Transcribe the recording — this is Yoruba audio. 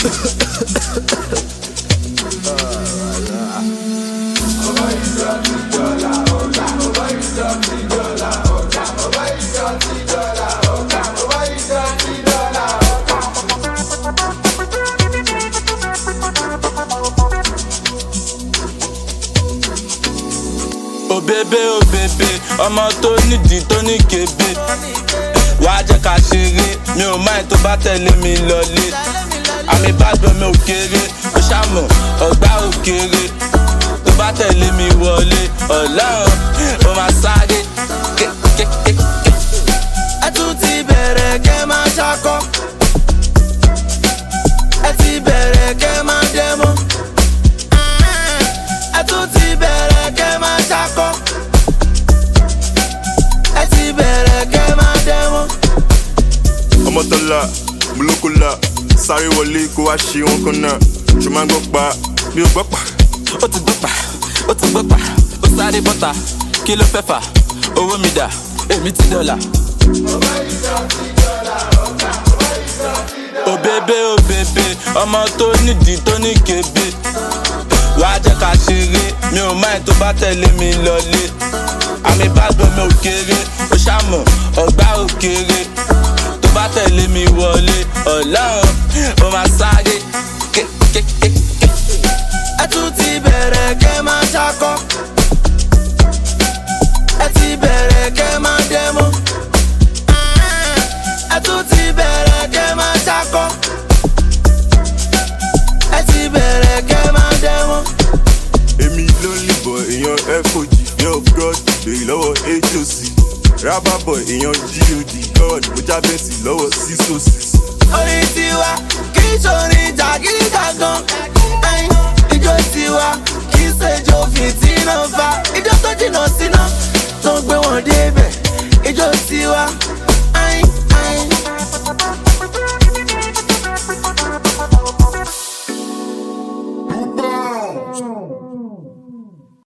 òbébé òbébé ọmọ tó nídìí tó ní kébé wàá jẹ́ ká ṣeré mi ò máa tó bá tẹ̀lé mi lọlé àmì ìbàdàn mi ò kéré ó ṣàmọ̀ ọ̀gbá ò kéré tó bá tẹ̀lé mi wọlé ọlọ́run ó máa sáré kékékéké. ẹ tún ti bẹ̀rẹ̀ kẹ́ máa ṣakọ́ ẹ ti bẹ̀rẹ̀ kẹ́ máa dẹ́mọ́ ẹ tún ti bẹ̀rẹ̀ kẹ́ máa ṣakọ́ ẹ ti bẹ̀rẹ̀ kẹ́ máa dẹ́mọ́. ọmọtọ́lá mùlókòlá sáré wọlé kó wá ṣe wọn kan náà ṣùgbọ́n máa ń gbọ́ pa mi ò gbọ́ pa. ó ti gbọ́ pa ó ti gbọ́ pa ó sáré bọ́ta kí ló fẹ́ fà owó mi dà èmi ti dọ́là. òbébé òbébé ọmọ tó nídìí tó ní kébé wàá jẹ́ ká ṣeré mi ò máa tó bá tẹ̀lé mi lọlé àmì ìbàdàn mi ò kéré ó ṣàmọ̀ ọ̀gbá ò kéré tó bá tẹ̀lé mi wọlé ọlọ́run ó máa sáré kékékéké. ẹ tún ti bẹ̀rẹ̀ kẹ́ máa ṣakọ́ ẹ ti bẹ̀rẹ̀ kẹ́ máa dẹ́mọ́ ẹ tún ti bẹ̀rẹ̀ kẹ́ máa ṣakọ́ ẹ ti bẹ̀rẹ̀ kẹ́ máa dẹ́mọ́. èmi ló ń lìbọ̀ èèyàn fog yẹn of god lèyí lọ́wọ́ hoc rábàbọ̀ èèyàn god god mo jábẹ́sì lọ́wọ́ sísòsì. orin tiwa kì í ṣorin jàgídíjàgan ẹyin ijó tiwa kì í ṣèjọ fìtínà fa ijó tó jìnnà síná tó ń gbé wọn débẹ̀ ijó tiwa